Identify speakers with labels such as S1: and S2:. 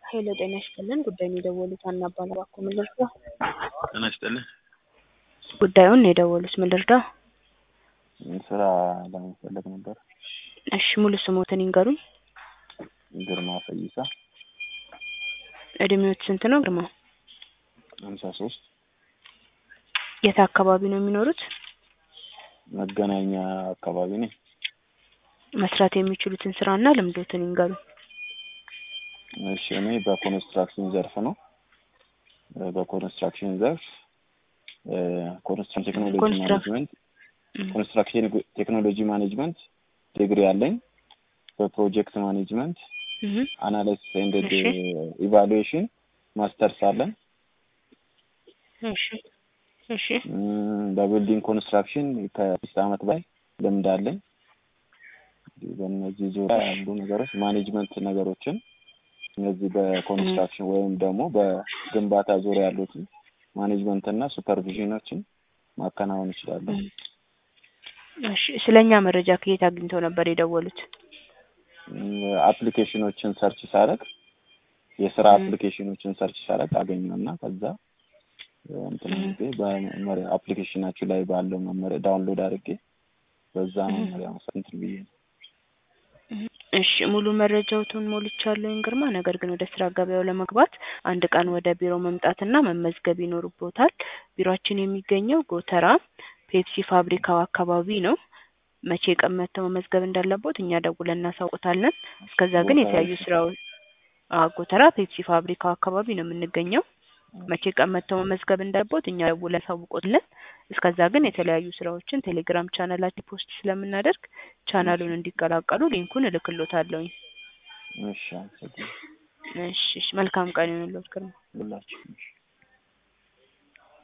S1: ሄሎ ጤና ይስጥልን ጉዳዩን የደወሉት ሀና እባላለሁ እባክዎ ምን ልርዳ?
S2: ጤና ይስጥልኝ
S1: ጉዳዩን ነው የደወሉት ምን ልርዳ?
S2: ስራ ለመፈለግ ነበር።
S1: እሺ ሙሉ ስሞትን ይንገሩኝ?
S2: ግርማ ፈይሳ
S1: እድሜዎት ስንት ነው ግርማ?
S2: ሀምሳ ሶስት
S1: የት አካባቢ ነው የሚኖሩት?
S2: መገናኛ አካባቢ ነኝ።
S1: መስራት የሚችሉትን ስራና ልምዶትን ይንገሩኝ?
S2: እሺ እኔ በኮንስትራክሽን ዘርፍ ነው በኮንስትራክሽን ዘርፍ ኮንስትራክሽን ቴክኖሎጂ
S1: ኮንስትራክ-
S2: ማኔጅመንት ኮንስትራክሽን ቴክኖሎጂ ማኔጅመንት ዲግሪ አለኝ። በፕሮጀክት ማኔጅመንት
S1: እህ
S2: አናሊሲስ ኤንድ
S1: እሺ።
S2: ኢቫሉዌሽን ማስተርስ አለን።
S1: እሺ እሺ
S2: እም፣ በቢልዲንግ ኮንስትራክሽን ከአምስት ዓመት በላይ ልምድ አለኝ። በእነዚህ ዙሪያ ያሉ ነገሮች ማኔጅመንት ነገሮችን እነዚህ በኮንስትራክሽን ወይም ደግሞ በግንባታ ዙሪያ ያሉትን ማኔጅመንት እና ሱፐርቪዥኖችን ማከናወን እችላለሁ።
S1: እሺ ስለኛ መረጃ ከየት አግኝተው ነበር የደወሉት?
S2: እም፣ አፕሊኬሽኖችን ሰርች ሳረግ የስራ
S1: እም።
S2: አፕሊኬሽኖችን ሰርች ሳረግ አገኘውና ከዛ እንትን
S1: እም።
S2: አድርጌ በመመሪያ አፕሊኬሽናችሁ ላይ ባለው መመሪያ ዳውንሎድ አድርጌ በዛ
S1: እም።
S2: መመሪያ መሰረት እንትን ብዬ ነው።
S1: እሺ ሙሉ መረጃዎትን ሞልቻለሁኝ ግርማ። ነገር ግን ወደ ስራ ገበያው ለመግባት አንድ ቀን ወደ ቢሮ መምጣትና መመዝገብ ይኖርቦታል። ቢሮአችን የሚገኘው ጎተራ ፔፕሲ ፋብሪካው አካባቢ ነው። መቼ ቀን መጥተው መመዝገብ እንዳለቦት እኛ ደውለን እናሳውቆታለን። እስከዛ ግን
S2: ጎተራ
S1: የተለያዩ
S2: እሺ።
S1: ስራዎች አዎ ጎተራ ፔፕሲ ፋብሪካው አካባቢ ነው የምንገኘው። መቼ ቀን መጥተው መመዝገብ እንዳለቦት እኛ ደውለን እናሳውቆታለን። እስከዛ ግን የተለያዩ ስራዎችን ቴሌግራም ቻናላችን ፖስት ስለምናደርግ ቻናሉን እንዲቀላቀሉ ሊንኩን እልክሎታለሁኝ።
S2: እሺ አመሰግናለሁ።
S1: እሺ እሺ መልካም ቀን ይሁንልዎት ግርማ።
S2: ሁላችሁም እሺ።